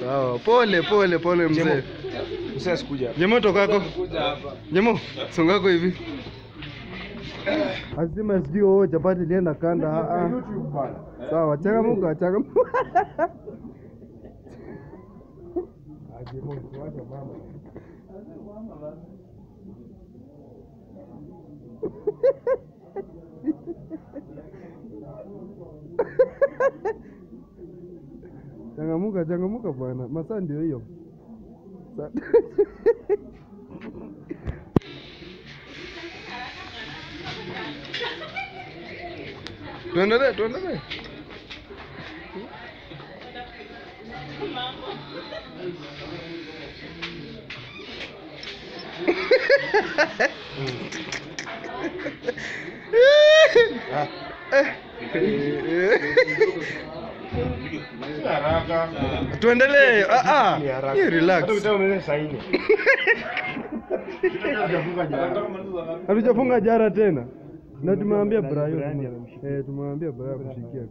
Sawa, pole pole pole mzee. Sasa sikuja. Jemo tokako. Jemo, songako hivi. Asima sijui oh chapati ilienda kanda. Ah ah. YouTube bana. Sawa, changamuka, changamuka. Aje Mungu wacha mama. Changamuka, changamuka bwana. Masaa ndio hiyo. Sa- Tuendelee, tuendelee. Haraka. Tuendelee. Ah ah. Ni haraka. You relax. Hata utao unaweza saini. Hajafunga jana. Hatujafunga jara tena. Na tumewambia Nani Brayo. Brian tume- amemshikia. Eh, tumewambia Brayo kushikia.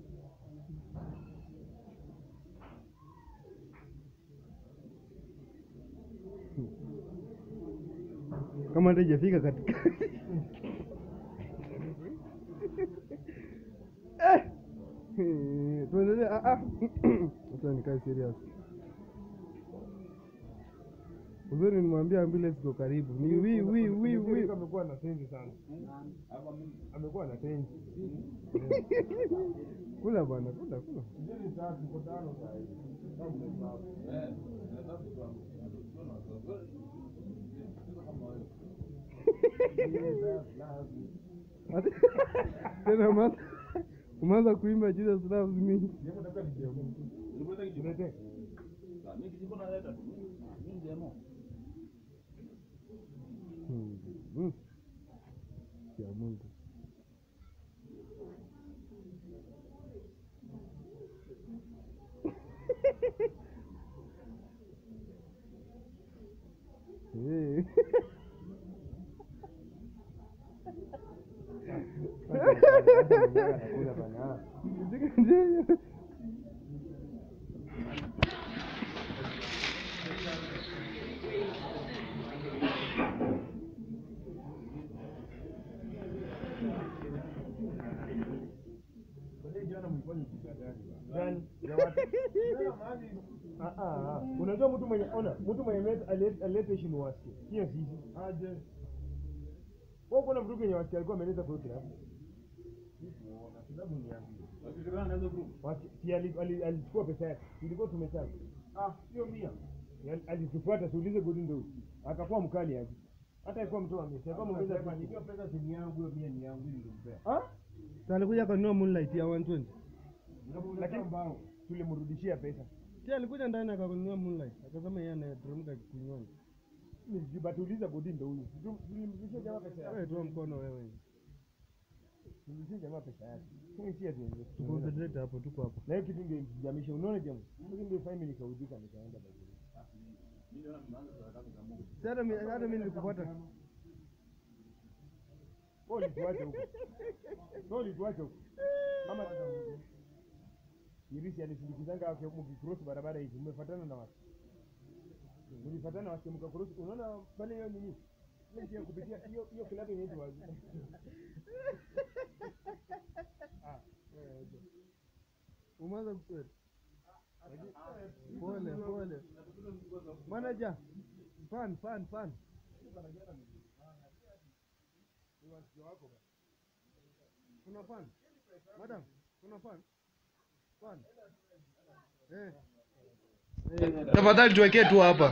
Kama hata ijafika katika Eh! Eh, tuendelee. Ah ah. Acha nikae serious. Uzuri nimwambia ambulance iko karibu. Ni wi wi wi wi. Amekuwa na tenzi sana. Amekuwa na tenzi. Kula bwana, kula kula. Ati- Tena umeanza- umeanza kuimba Jesus loves me. Hmm, hmm. Ya Mungu. Eh. Anakula bana. Ndio. Gani? Ya wapi? Ah, ah, ah. Unajua mtu mwenye ona, mtu mwenye alete- alete alete heshima wasikie. Sio sisi. Aje. Wewe kuna mtu mwenye wasikie alikuwa ameleta kwa yote hapo. Na sababu ni yangu. Wasi- Si ali- ali- alichukua pesa yake. Ilikuwa tumechana. Ah, sio mia. Yaani Alitufuata tuulize godi ndio. Akakuwa mkali aje. Hata alikuwa mtu amesema kama ongeza pesa. Nikiwa pesa si ni yangu, hiyo mia ni yangu nilimpea. Ah? Sasa alikuja akanunua Moonlight ya 120. Lakini tulimrudishia pesa. Si alikuja ndani akanunua Moonlight. Akasema yeye anateremka kinywani. Batuuliza godi ndio huyu. Tulimrudishia jamaa pesa yake. Wewe toa mkono wewe. Tulimrudishia jamaa pesa yake. Sio si ati ndio. Tuconcentrate hapo tuko hapo. Na hiyo kitu ndio jamisha. Unaona jamaa? Hiyo ndio fine nikaudika nikaenda basi. Si hata mimi hata mimi nilikufuata. Wewe ulituacha huko. Wewe ulituacha huko. Mama Irisi alisindikizanga wake mkicross barabara hivi. Mmefuatana na watu. Mlifuatana na watu mkacross. Unaona pale hiyo nini? Ile njia ya kupitia hiyo hiyo kilabu inaitwa wazi. Ah, wewe aje. Umeanza kusweat. Pole pole. Manager. Fan fan fan. Kuna fan? Madam, kuna fan? Fan. Eh. Tafadhali tuwekee tu hapa.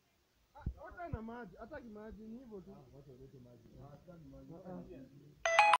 Hata na maji, hata kimaji ni hivyo tu.